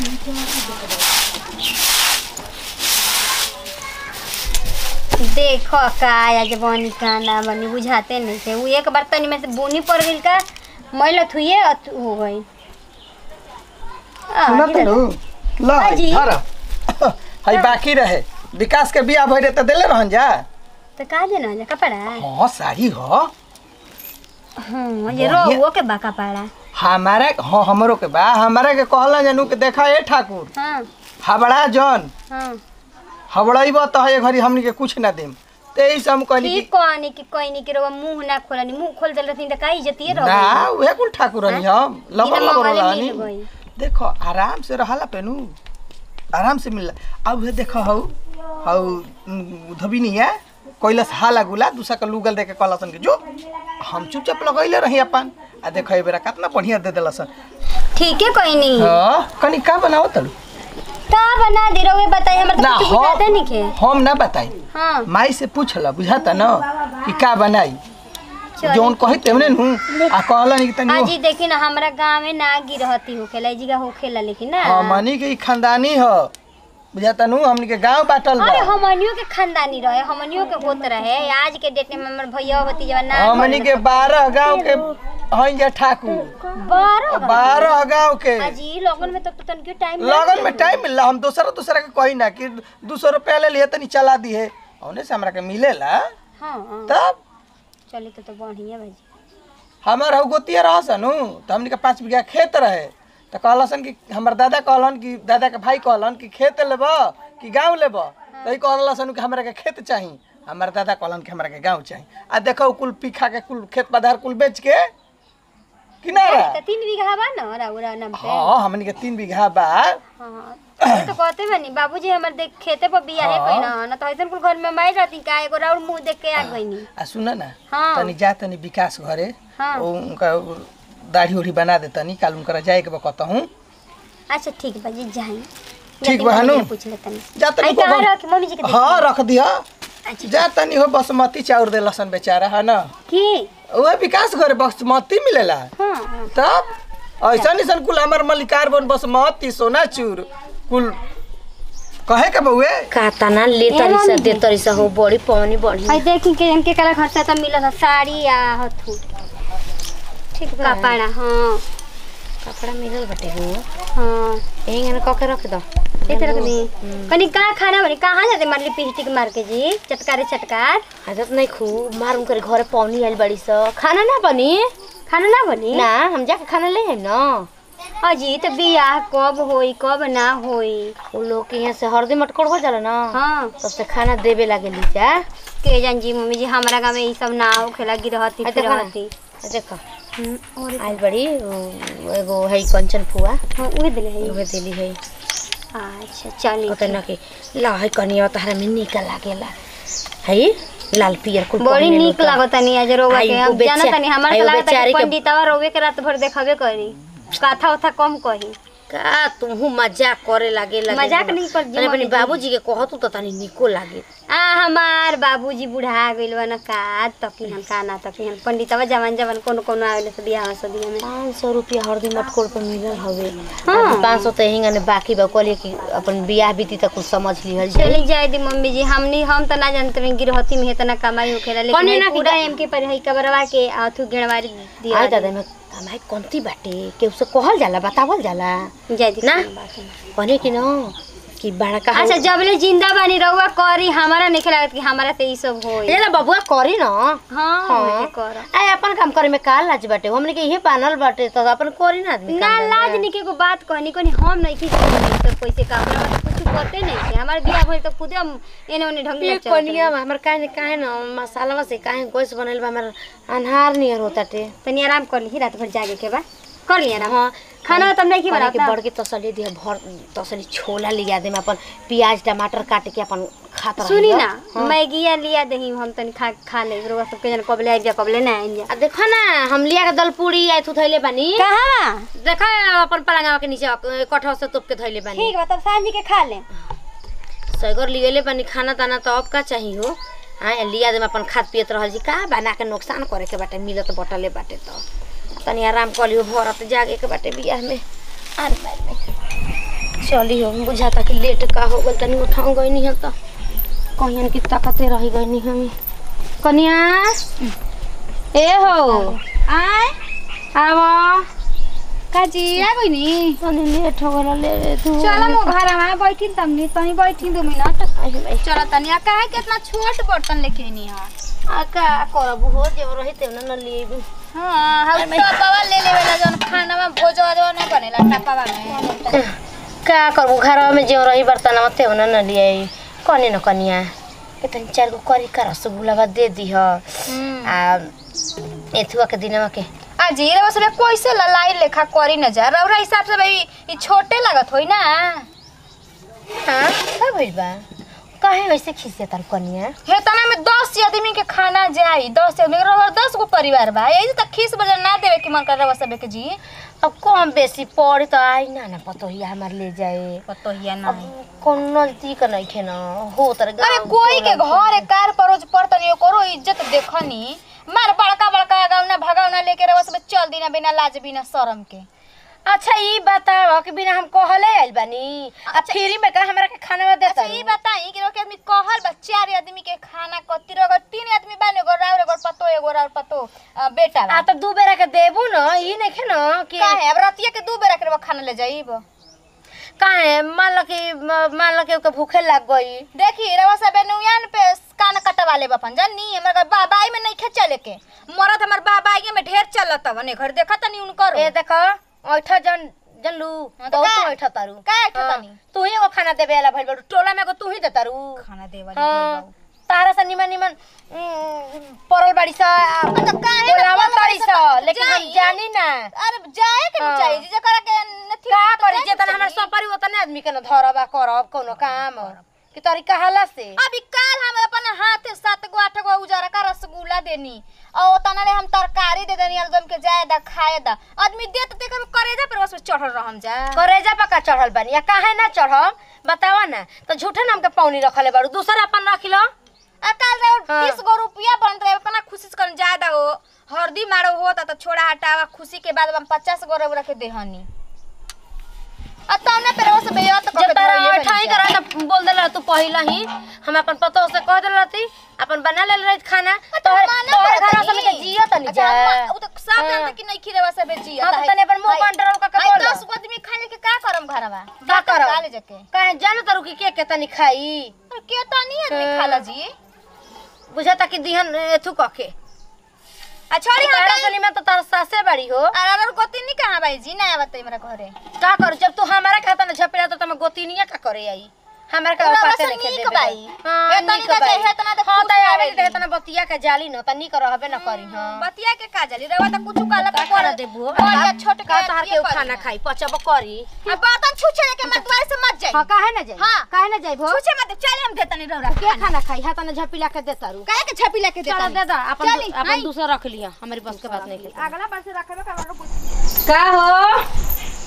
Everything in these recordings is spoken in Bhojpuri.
देखो का आज बनी का ना बनी बुझाते नहीं थे वो एक बार तनी में से बुनी पड़ गई का मैल थुए अथ- हो गई आ, सुना गिरा- तनु ल अजी। हर हई बाकी रहे विकास के बियाह भइरे त देले रहन जा तो का देना जा कपड़ा हाँ साड़ी हो हाँ ये बढ़िया। रोहुओ के बाका पाड़ा हमारा हाँ हमरो के बा हमारा के कहला जानू के देखा ए ठाकुर हाँ हबड़ा जन हाँ हबड़ाइब त है घरी हमनी के कुछ ना देम ते ई सब हम कहली ठीक कि कहनी कि कहनी कि रोवा मुंह ना खोलनी मुंह खोल देल रहती त का इज्जतिए रह ना उहे कुल ठाकुर हनी हम लबर बिना लबर मंगले हनी मिल गई। देखो आराम से रहला पेनू आराम से मिलला अब उहे देखो हौ हौ धबिनिया कैलस हाला गुला दूसरा के लुगल दे के कहलसन के जो हम चुपचाप लगैले रही अपन आ देखो ए बेरा कितना बढ़िया दे देलसन ठीक है कहनी हां कनी का बनाओ तलू का बना दे रोवे बताई हमर ना तो कुछ बुझाते नहीं के हम हम ना बताई हाँ माई से पूछला बुझाता न कि का बनाई चली। जौन कही तेमने नु आ कहलन कि तनी अजी देखी ना हमरा गाँव में ना गिरहती होखेला जी का होखेला लेकिन ना हमनी के ई खानदानी ह बुझाता नु हमनी के गांव बाटल अरे बा हमनियों के खानदानी रहे हमनियों के होत रहे आज के डेट में हमर भैया भतीजा ना हमनी के बारह गांव के हई जा ठाकुर बारह बारह गांव के अजी लगन में तो तो तनके टाइम लगन में टाइम मिलला हम दूसरा दूसरा के कही ना कि दू सौ रुपया ले लिए तनी चला दी है औने से हमरा के मिलेला हाँ हाँ तब चली तो तो बढ़िया भाजी हमार हउ गोतिया रह सनु तो हमनी के पाँच बीघा खेत रहे तो कहलसन कि हमर दादा कहलन कि दादा के भाई कहलन कि खेत लेब कि गाँव लेब तो ई कहलसन कि हमरा के खेत चाही हमर दादा कहलन कि हमरा के गाँव चाही आ देखो कुल पीखा के कुल खेत पधार कुल बेच के किनारा तो तीन बीघा बा ना राउरा नाम पे हाँ हमनी के तीन बीघा बा हाँ ये तो कहते बनी बाबूजी हमर देख खेते पर बिया है कोई ना ना तो ऐसन कुल घर में माई रहती का एगो राउर मुंह देख के आ गईनी आ सुन ना हाँ। तनी जा तनी विकास घरे हाँ। ओ उनका दाढ़ी उढ़ी बना दे तनी काल उनकरा जाए के बा कहतहूँ अच्छा ठीक बा जी जाई ठीक बा, हनु? पूछ ले तनी जा तनी आई कहाँ को- रख मम्मी जी के देख हाँ रख दिया अच्छा जा तनी हो बासमती चाउर दे लसन बेचारा है ना की वह विकास घरे बासमती मिलेला हाँ हाँ तब ऐसा निसन कुल हमार मलिकार बन बासमती सोना चूर कुल कहे के बउए कातना ले तरी सा दे तरी सा हो बड़ी पवनी बड़ी आई देखी के इनके कला खर्चा तो मिला था साड़ी या हथू ठीक बा कपड़ा हाँ कपड़ा मिलल बटे हो हाँ एंगन क के रख दो इस तरह के कनी कहाँ खाना बनी कहाँ जाते मार लिपस्टिक मार के जी चटकारे चटकार आदत नहीं खूब मारूम करे घरे पवनी आइल बड़ी सा खाना ना बनी खाना ना बनी ना हम जाके खाना ले आइम ना अजी तो बियाह कब होई कब ना होई उ लोग के यहाँ से हरदी मटकोर हो जाला ना हाँ तब से खाना देवे लागे लीजा के जान जी मम्मी जी हमारा गाँव में ये सब ना होखेला गिरहती आ, देखो ना। फिरहती देखो हम्म, और आइल बड़ी उ, एगो है कंचन फुआ हाँ उहे दिले है उहे देली है अच्छा चली कहते ना कि ला है कनिया तहरा में निक लागेला है लाल पियर कुल बड़ी पहिने नीक लोग। लागत तनी आज रोवा आई के वो हम बेचा- जाना तनी हमार आई के वो लागत बेचारी कि के- पंडितवा रोवे के रात भर देखबे करी कथा उथा कम कही का तुहू मजाक करे लागे लागे मजाक नहीं कर जी, तनी अपनी मम्मी जी। बाबूजी के कहतू तो तनी निको लागे आ हमार बाबूजी बुढ़ा गइल बा न का तकी हम का ना तकी हम पंडितवा जवान जवान कोनो कोनो आवेले से बियाह शादी में पाँच सौ रुपया हरदी मटकोर पर मिलल हवे हाँ। पाँच सौ तो हिंगा बाकी बा कहलिए कि अपन बियाह बीती तक कुछ समझ लिहल जाए चली जाए दी मम्मी जी हमनी हम त ना जानते में गिरहती में इतना कमाई होखेला लेकिन कौने ये ना कि पूरा गा- एम के पर है कबरवा के आथु गेणवारी दिया आय दादा में हमारे कौनती बाटे के उसे कहल जाला बतावल जाला जाए दी ना? कौन बात है। कहने कि न कि बड़ा का अच्छा जबले जिंदा बानी रहुआ करी हमारा नहीं लागत कि हमारा से ई सब होई ये ना बबुआ करी न हाँ हाँ। कर आय अपन काम करे में का लाज बाटे हमने के इहे पानल बाटे तो अपन करी ना आदमी ना काम धंधा। लाज निके को बात कहनी कोनी हम नहीं की सब पैसे का हमरा में कुछ पते नहीं है हमार बियाह भइल तो खुदे हम एने ओने ढंग ये ले चलत कनिया हमर काहे काहे न मसाला से काहे गोश बनल बा हमर अनहार नियर होताटे तनी आराम कर ली रात भर जागे के बा कर लिया आराम हाँ खाना तब नहीं की कहने के बनाता बड़ के तसली दिया भर तसली छोला लिया दे में अपन प्याज टमाटर काट के अपन खात रही सुनी ना मैगिया लिया दही हम तनी खा खा ले रोगा सब के जन कबले आइ जा कबले ना आइ जा आ देखो ना हम लिया के दल पूरी आय तू थैले बानी कहां देखो अपन पलंगा के नीचे कठौ से तोप के थैले बानी ठीक बा तब सांझ के खा ले सैगर लियले बानी खाना ताना तो अब का चाहिए हो हाँ लिया दे में अपन खाद पियत रहल जी का बना के नुकसान करे के बाटे मिलत बटले बाटे तो तनी आराम कर लियो भरत जागे के बाटे बियाह में अरे बाप रे। चली हो बुझाता कि लेट का हो गल तनी उठाऊ गई नहीं तो कहियन की ताकते रह गई नहीं हमें कनिया ए हो आय आवा काजी आ गई नी तनी लेट हो गल ले तू चल मो घर में बैठी तमनी तनी बैठी दो मिनट आई भाई चल तनी आ काहे के इतना छोट बर्तन लेके आनी है आ का करब हो जब रही ते न लेबू हां हम टपावा ले लेवे ला जन खाना में भोज वाजवा नहीं बनेला टपावा में का करबू घर में जो रही बर्तन में ते न न लिए कने न कनिया के तनी चार गो करी का रसगुल्ला बा दे दी ह आ एथुआ के दिनवा के अजी रे बस कैसे ललाई लेखा करी न जा रौरा हिसाब से भाई ई छोटे लागत होई ना हाँ का भइल बा काहे वैसे खिसे तार कनिया हे तना में 10 आदमी के खाना जाई 10 आदमी के रौरा 10 गो परिवार बा यही त खीस बजन ना देवे के मन कर रहा सबे के जी अब कम बेसी पड़ी तो आई ना ना पतो ही हमार ले जाए पतोहिया अब कौन नजदीक नहीं खे ना हो तर अरे कोई के घर एक कार परोज पड़तनी करो इज्जत देखनी मार बड़का बड़का गावना भगावना लेके रवा सब चल दिना बिना लाज बिना शरम के अच्छा ई बताओ कि बिना हम कहले आइल बानी अब फ्री में का हमरा के खाना में देता अच्छा ई बताई कि रोके आदमी कहल बा चार आदमी के खाना कति रगो तीन आदमी बाने एगो राउर एगो पतो एगो राउर पतो अ, बेटा बा आ तो दू बेरा के देबू न ई नहीं खे न कि काहे अब रतिया के दू बेरा के रवा खाना ले जाइब काहे मान लो कि म- मान लो कि ओके भूखे लग गई देखी रवा सब नुयान पे कान कटवा ले बपन जानी हमरा बाबाई में नहीं खे चले के मरत हमर बाबाई में ढेर चलत बने घर देखा तनी उनकर ए देखो ऐठा जन जनलू हाँ, तो बहुत का? तू ऐठा तारू का ऐठा हाँ, तानी? तू ही एगो खाना देबे वाला भइल बारू टोला में एगो तू ही दे तारू खाना देवा हाँ, तारा से निमन निमन उम, परल बाड़ी सा तो काहे ना बोलावा परल ताड़ी बाड़ी सा सा? लेकिन हम जाई। जानी ना अरे जाए के हाँ। नहीं चाहिए जे करा के नथी का तो करी जाए जे के तना हमर चाहिए। सपरी ओतने आदमी के न धरबा करब कोनो काम कि तरीका हाला से अभी काल हम अपन हाथ सात गो आठ गो उजारा का रसगुल्ला देनी और तना ले हम तरकारी दे देनी एकदम के जाए दा खाए दा आदमी दे तो देख करेजा पर बस चढ़ल रहम जा करेजा पका चढ़ल बानी या काहे ना चढ़ब बतावा ना तो झूठे नाम के पौनी रखले बारू दूसरा अपन रख लो आ काल रे हाँ। 30 गो रुपया बन रहे अपना खुशी से कर ज्यादा हो हरदी मारो होता तो छोड़ा हटावा खुशी के बाद हम 50 गो रख के देहनी आ तने पर बस बेयत कर जब के तारा धोइए अठाई बनी जा। करा तो बोल देला तू पहिला ही हम अपन पतो से कह देला थी अपन बना ले रही खाना तो तोहर माना तोहर करत घर हई। से के जियो तनी अच्छा, जा अम्मा, उ तो सब हाँ। जानते कि नहीं खिरेवा सब जिया हाँ, तो तनी अपन मुंह कंट्रोल करके आई बोलो। 10 गो आदमी खाने के का करम घरवा का करब? काले जके काहे जानो तारू कि के के तनी खाई अरे के तनी आदमी हाँ। खाला जी बुझाता कि दिहन एथु कके आ छोड़ी तारा हटाई सनी में तो तार सासे बड़ी हो अरे अरे गोती नहीं कहां भाई जी ना आवत मेरा घरे का कर जब तू हमारा खाता ना झपेला तो तमे गोतिनिया का करे आई हमारा का पूरा पाते वैसे नहीं खेल नीक देबे बाई। हां हे तनी नीक का बाई चाहे, हे तना तो हां खुश त आवे रहेगी। दे तना बतिया के जाली न त नीक रहबे न करी हां बतिया के का जली रेवा त कुछ काला का खाना देबू या छोट के का तहर के ये उ खाना करी। खाई पचब करी आ बर्तन छुछे के मत द्वार से मत जाई हां काहे न जाई हाँ। काहे न जाई भो छुछे मत चले हम देतनी रौरा के खाना खाई हां तना झपिला के दे तारू काहे के छपी लेके चल देतनी दे दा अपन चली, अपन आई। दूसरा रख लिया हमारी बस के बात नहीं खेल अगला बार से रखबे का का हो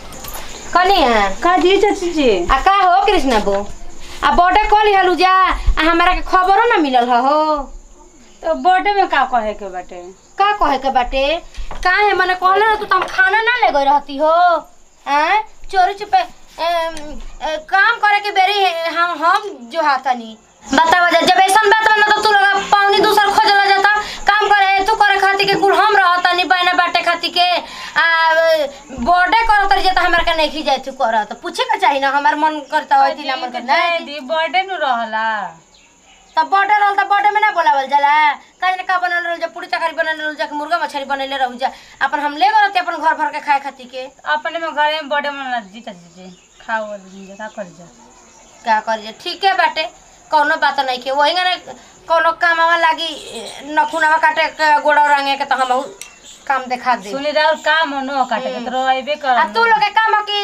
कनी है का जी चाची जी आ का हो कृष्णा बो आ बर्थडे कॉल हलू जा आ हमरा के खबरो ना मिलल ह हो तो बर्थडे में का कहे के बाटे का कहे के बाटे का है मने कहले ना तू तो हम खाना ना ले गई रहती हो हैं चोरी छुपे एम, ए, काम करे के बेरी है, हम हम जो हाथनी बतावा जा जब ऐसा बात बना तो तू लोग पावनी दूसर खोजला जाता काम करे तू करे खाती के कुल हम रहता नहीं बहना बाटे खाती के आ बर्थडे करत रही जाता हमरा के नहीं जाए तू करत पूछे के चाहिए ना हमार मन करता होती ना मन करता दी बर्थडे नु रहला तब बर्थडे रहल त बर्थडे में ना बोलावल जाला काहे ना का बनल रहल जा पूरी तरकारी बनल रहल जा कि मुर्गा मछली बनले रहू जा अपन हम ले गलती अपन घर भर के खाए खाती के अपने में घरे में बर्थडे मना जी चाची जी खाओ वाली जी का कर जा का करिए ठीक है बाटे कौनो बात नहीं के वही ना कौनो कामवा लागी नखुनावा काटे के गोड़ा रंगे के तो हम काम देखा दे सुनी राउर का मनो काटे के तो अइबे कर आ तू लोग के काम की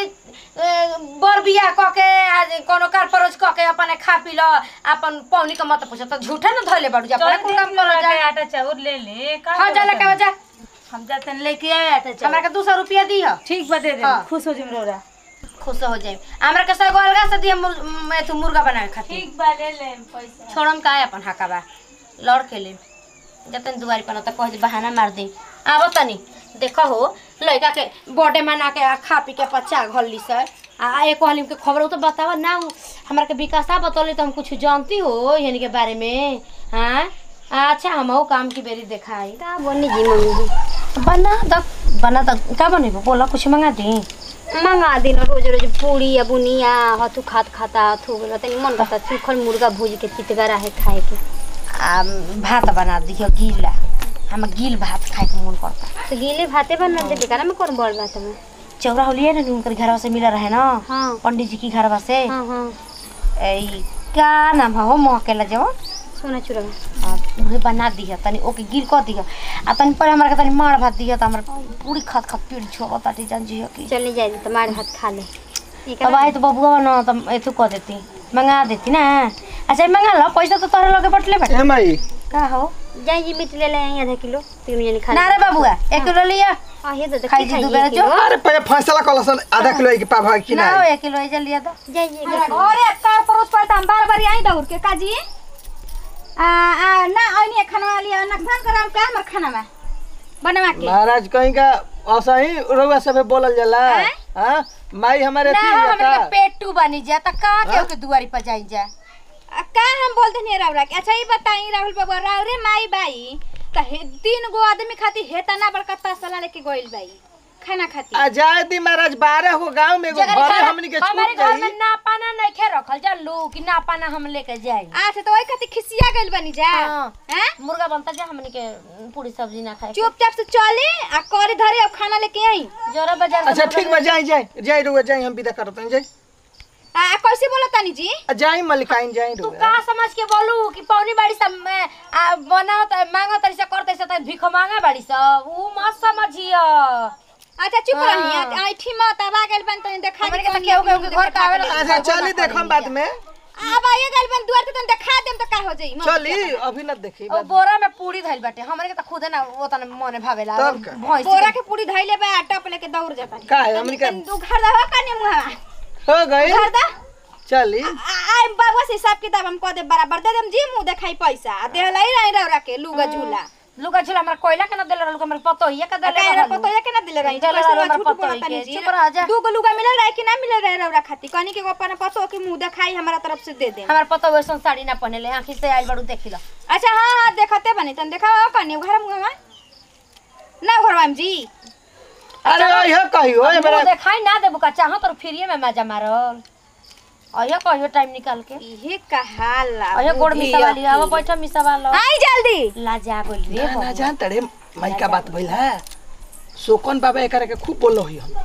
बर बियाह क के आज कोनो कार परोज क के अपने खा पी लो अपन पौनी के मत पूछ तो झूठे न धइले बाड़ू जा अपने कुल काम करो जा आटा चाउर ले ले का हां जा लेके जा हम जाते हैं लेके आए आटा चाउर हमरा के 200 रुपया दी हो ठीक बता दे हाँ। खुश हो जिम रोरा खुश हो जाए हमरा के सगो अलगा से दिए मुर, मैं तू मुर्गा बनाए खातिर ठीक बा ले ले पैसा छोड़म का है अपन हकाबा लड़ के ले जतन दुआरी पर त कह दे बहाना मार दे आबो तनी देखो हो लड़का के बर्थडे मना के आ खा पी के पचा घल्ली से आ एक हालिम के खबर हो तो बतावा ना उ हमरा के विकासा बतौले तो हम कुछ जानती हो यानी के बारे में हाँ अच्छा हम काम की बेरी देखाई का बनी जी मम्मी जी बना द बना द का बनेबो बोला कुछ मंगा दी मंगा दिन रोज रोज पूरी या बुनिया हथु खात खाता हथु बोला तनी मन करता सूखल मुर्गा भूज के चितगरा है खाए के आ भात बना दियो गीला हम गील भात खाए के मन करता तो गीले भाते बना दे बेकार में कौन बड़ बात में चौरा होलिए ना उनकर घरवा से मिला रहे ना हाँ पंडित जी की घरवा से हाँ हाँ ए का नाम है हो महकेला जो सोना चूड़ा आ, उहे बना दिया तनी ओके गिल कर दिया आ तनी पर हमरा के तनी मार भात दिया त हमरा पूरी खात खात पेट छोड़ ताटी जान जी की चले जाए तो मार हाथ खा ले ठीक अब आई तो बबुआ न त एथु कर देती मंगा देती ना अच्छा मंगा लो पैसा तो तोहरे लगे बटले बटे ए माई का हो जाए जी मीट ले ले आई आधा किलो तीन जने खा ना रे बबुआ एक किलो लिया आ हे तो खाई जी दू बेरा जो अरे पहले फैसला कलसन आधा किलो के पाभा कि ना ना हो एक किलो ऐजा लिया तो जाए जी घरे का परोस पर हम बार बार आई दौड़ के काजी आ आ ना आइनी खाना लिया नुकसान कराम का हमर खाना में बनवा के महाराज कहीं का ऐसा ही रउआ सब बोलल जाला हां माई हमारे ना अथी हो है हमरा का के पेटू बनी जा त का के ओके दुआरी पर जाई जा आ, का हम बोलते नहीं राहुल के अच्छा ये बताई राहुल बाबू राहुल रे माई बाई त हे- तीन गो आदमी खाती हे तना बड़का तसला लेके गइल बाई खाना खाती आ जाए दी महाराज बारह गो गांव में एगो जगह घरे घर- हमनी के हमारे छूट घर में जाई ना पाना नहीं खे रखल जा लू कि ना पाना हम लेके जाई अच्छा तो ओई खाती खिसिया गइल बनी जा हाँ। हैं मुर्गा बनता जा हमनी के पूरी सब्जी ना खाए चुपचाप से चले आ करे धरे अब खाना लेके आई जोरा बाजार से अच्छा मुर्गा ठीक बा जाई जाई जाई रउआ जाई हम विदा करत जाई आ आ, कैसे बोला तानी जी आ, जाई मलिकाइन जाई तू रउआ का समझ के बोलू कि पौनी बाड़ी सब में आ बनाओ त मांगो तरी से करते से त भिख मांगा बाड़ी सब ऊ मत समझियो अच्छा चुप हाँ। रही ऐठी मत अब आ गइल बन तनी देखा हमरे दी के त कौन केहू केहू मुंह के घर देखा का आवेला दी। अच्छा चली देखम बाद में अब आइए गइल बन दुआर पे तनी देखा देम त का हो जाई मत चली अभी न देखी ओ बोरा में पूरी धइल बाटे हमरे के त खुदे ना वो तने मने भावेला तब का? भैंस बोरा के पूरी धइले बा टप लेके दौड़ जाता का है हमनी का तनी दू घर दा हो कने मुहा हो गई घर दा चली आई बाबा से हिसाब किताब हम कह दे बराबर दे देम जी मुंह देखाई पैसा आ दे लाई रही रौरा के लुगा झूला लुका झूला हमरा कोयला के ना देले रहल हमरे पतो हिया के देले का रहल पतो है के ना दिले रही देले कैसे रहल बा हमर झूठ पतो बोलता के नहीं जी चुप रह जा दू गो लुगा मिलल रहे कि ना मिलल रहे रौरा खाती कनी के अपन पतो के मुंह देखाई हमारा तरफ से दे दे हमर पतो वैसन साड़ी ना पहनेले आंखी से आइल बड़ू देखिला अच्छा हाँ हाँ देखते बनी तन देखा कनी घर मुंह में ना घर में जी अरे यह कहियो ए मुंह मेरा देखाई ना देबू का चाहो तो फ्रीए में मजा मारल अहिया कहियो टाइम निकाल के ये कहाला अहिया गोड़ मिसावा लिया अब बैठा मिसावा लो आई जल्दी लाजा गोल रे ना, ना जान तड़े माई का बात भइल है सोकन बाबा एकरा के खूब बोलो ही हम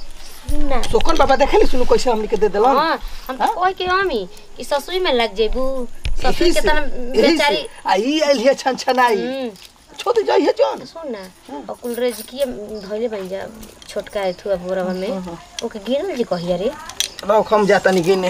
ना सोकन बाबा देखली सुनु कैसे हमनी के दे देलन हाँ हम तो कह के हमी कि ससुई में लग जेबू ससुई यही के से- तना यही बेचारी से। आ ई आइल है छन छनाई हम्म, छोड़ जाई है जान सुन ना और कुलरेज किए धइले बन जा छोटका एथुआ बोरावा में ओके गिनल जी कहिया रे रख हम जाता नहीं गिने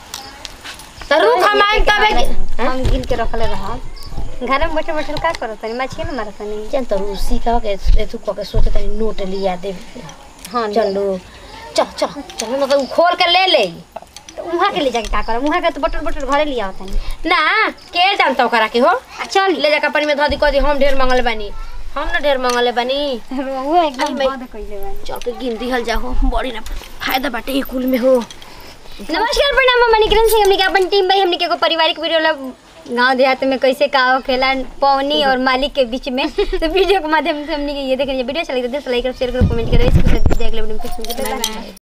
त रुक हम आई तबे हम गिन के रखले रहा घर में बैठे बैठे का करत तनी मछली ना मारत तनी जान त रूसी का के एथु क के सोचे तनी नोट लिया दे हाँ चलो चल चल चल ना तो उ खोल के ले ले तो उहाँ के ले जाके का करब उहाँ के तो बटल बटल घरे लिया तनी ना के जानता ओकरा के हो आ चल ले जाकर पानी में धो दी कह दी हम ढेर मंगल बानी हम ना ढेर मंगले बानी वो एकदम मैं- बंद कइले बानी चल के गिन दिहल जाहो बड़ी ना फायदा बाटे ये कुल में हो नमस्कार प्रणाम हम मणिकरण सिंह हमने के अपन टीम भाई हमने के एगो पारिवारिक वीडियो ला गांव देहात में कैसे का खेला पवनी और मालिक के बीच में तो वीडियो के माध्यम से हमने के ये देख लीजिए वीडियो चलेगा तो लाइक और शेयर करो कमेंट करो इसके साथ देख ले वीडियो में